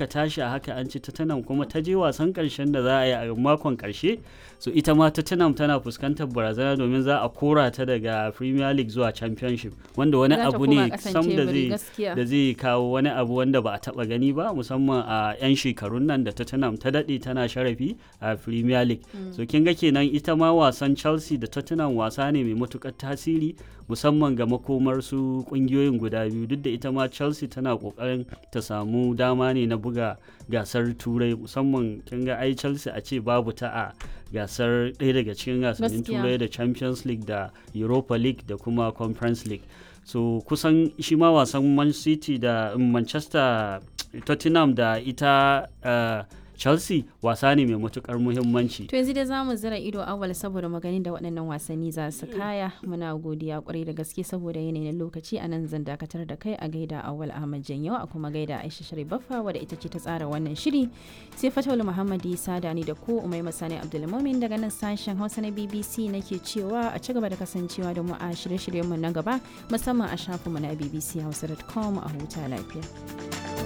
aka tashi a haka an ci tottenham kuma ta je wasan karshen da za a yi a makon karshe so ita ma tottenham tana fuskantar barazana domin za a kora ta daga premier league zuwa championship wanda wani abu ne sam da zai da zai kawo wani abu wanda ba a taba gani ba musamman a 'yan shekarun nan da tottenham ta daɗe tana sharafi a premier league so kin ga kenan ita ma wasan chelsea da tottenham wasa ne mai matukar tasiri musamman ga makomar su kungiyoyin guda biyu duk da ita ma chelsea tana kokarin ta samu dama ne na buga gasar turai musamman kin ga ai chelsea a ce babu ta a gasar ɗaya daga cikin gasannin turai da champions league da europa league da kuma conference league so kusan shi ma wasan man city da manchester tottenham da ita uh, chelsea wasa ne mai matukar muhimmanci to yanzu dai zamu zira ido awal saboda magani da waɗannan wasanni za su kaya muna godiya kwarai da gaske saboda yanayin lokaci a nan zan dakatar da kai a gaida awal ahmad janyo a kuma gaida aisha sharif baffa wadda ita ce ta tsara wannan shiri sai fatawul muhammad isa da ni da ko umai masani abdulmumin daga nan sashen hausa na bbc nake cewa a ci gaba da kasancewa da mu a shirye-shiryenmu na gaba musamman a shafinmu na bbchausa.com a huta lafiya.